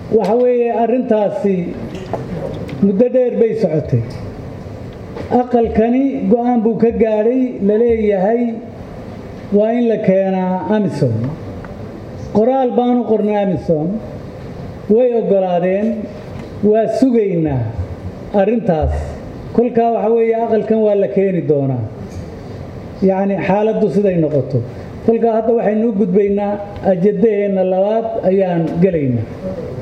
waxa weeye arrintaasi muddo dheer bay socotay aqalkani go-aan buu ka gaadhay la leeyahay waa in la keenaa amisom qoraal baanu qornay amisom way oggolaadeen waa sugaynaa arrintaas kolkaa waxa weeye aqalkan waa la keeni doonaa yacni xaaladdu siday noqoto kolkaa hadda waxaynu u gudbaynaa ajadaheenna labaad ayaan gelaynaa